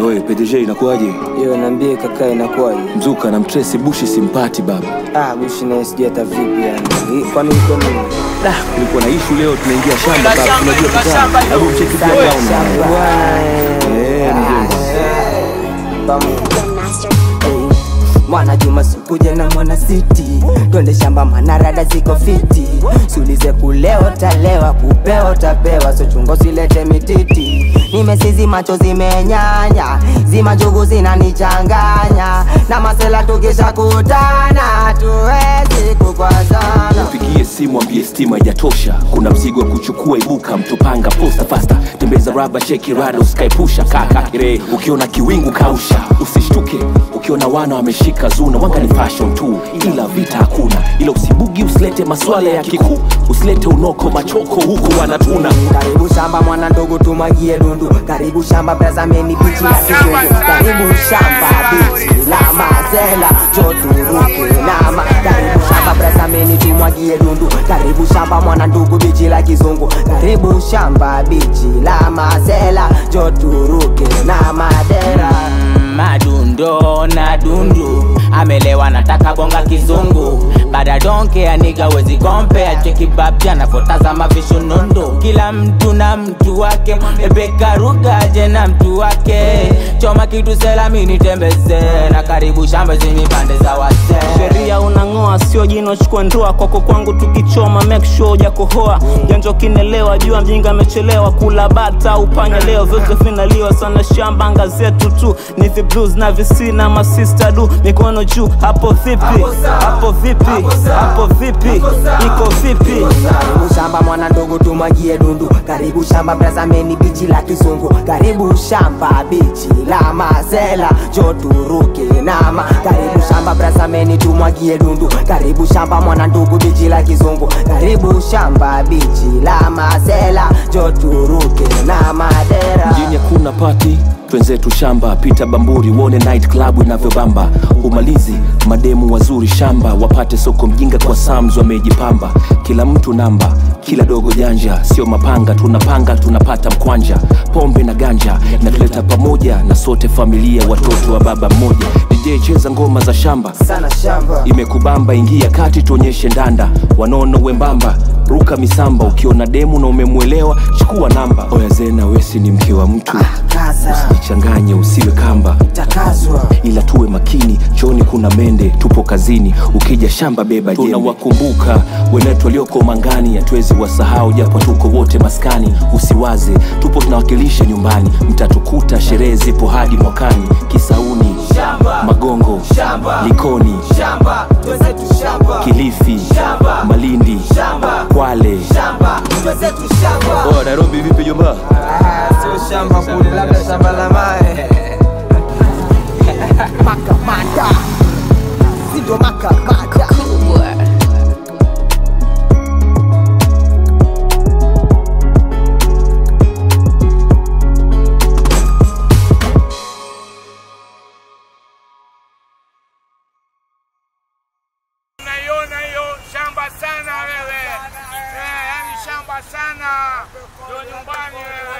Oye, PDG inakuwaje? Yo, niambie kaka, inakuwaje? Mzuka na mtresi bushi simpati baba. Ah, bushi naye sijui hata vipi yani. Hii, Kwani iko nini? Da, kulikuwa na ishu leo tunaingia shamba baba. Unajua kitaa. Hebu mcheki pia down. Shamba bwana, eh. Eh, mjomba. Pamoja. Hey, Mwana Juma sikuje na mwana siti, twende shamba manarada ziko fiti, sulize kuleo talewa, kupeo tapewa, so chungo silete mititi. Nimesizi macho zimenyanya, zima njugu zinanichanganya, na masela tukisha kutana, tuwezi kukwazana. Pigie simu ambie stima haijatosha, kuna mzigo wa kuchukua, ibuka mtopanga posta fasta, tembeza raba sheki rada, usikaepusha kaka kire, ukiona kiwingu kausha, usishtuke ukiona wana wameshika zuna, wanga ni fashion tu, ila vita hakuna, ila usibugi, usilete maswala ya kikuu, usilete unoko machoko huku wanatuna Karibu shamba mwana ndogo tumwagie dundu, karibu shamba brazameni bichi ya kizungu, karibu shamba bichi la mazela joturuke nama, karibu shamba brazameni tumwagie dundu, karibu shamba mwana ndugu bichi la kizungu, karibu shamba bichi la mazela joturuke na madera madundo na dundu amelewa nataka bonga kizungu bada donke aniga wezi kompea chekibabja nafotazama vishunundu kila mtu na mtu wake ebekarugaje na mtu wake choma kitu selamini tembeze na karibu shamba zenye pande za wazee sheria unang'oa sio jino chukua ndoa kwako kwangu tukichoma make sure hujakohoa janja ukinelewa jua mjinga amechelewa kula bata upanya leo vyote vinaliwa sana shamba anga zetu tu ni the blues na visina masista du mikono juu hapo vipi hapo vipi hapo vipi iko vipi Karibu shamba mwana ndogo tumwagie dundu, karibu shamba brazameni bichi la kizungu, karibu shamba bichi la mazela joturuke nama, karibu shamba brazameni tumwagie dundu, karibu shamba mwana ndugu bichi la kizungu, karibu shamba bichi la mazela joturuke na madera. mjini hakuna pati twenzetu shamba pita bamburi uone night club inavyobamba umalizi mademu wazuri shamba wapate soko mjinga kwa sams wamejipamba kila mtu namba kila dogo janja sio mapanga tunapanga tunapata mkwanja pombe na ganja natuleta pamoja na sote familia watoto wa baba mmoja dj cheza ngoma za shamba Sana shamba imekubamba ingia kati tuonyeshe ndanda wanono wembamba ruka misamba ukiona demu na umemwelewa chukua namba oya zena wesi ni mke wa mtu kaza jichanganye usiwe kamba takazwa ila tuwe makini chooni kuna mende tupo kazini ukija shamba beba jembe tunawakumbuka wenetu walioko mangani hatuwezi wasahau japo tuko wote maskani usiwaze tupo tunawakilisha nyumbani mtatukuta sherehe zipo hadi mwakani kisauni magongo likoni shamba twenzetu shamba kilifi Shamba. malindi Shamba. kwale shamba twenzetu shamba oh, nairobi vipi jomba Sio shamba kule, labda shamba la mae. makamata sindo makamata Unaiona hiyo shamba sana wewe, eh, yani shamba sana ndio nyumbani wewe.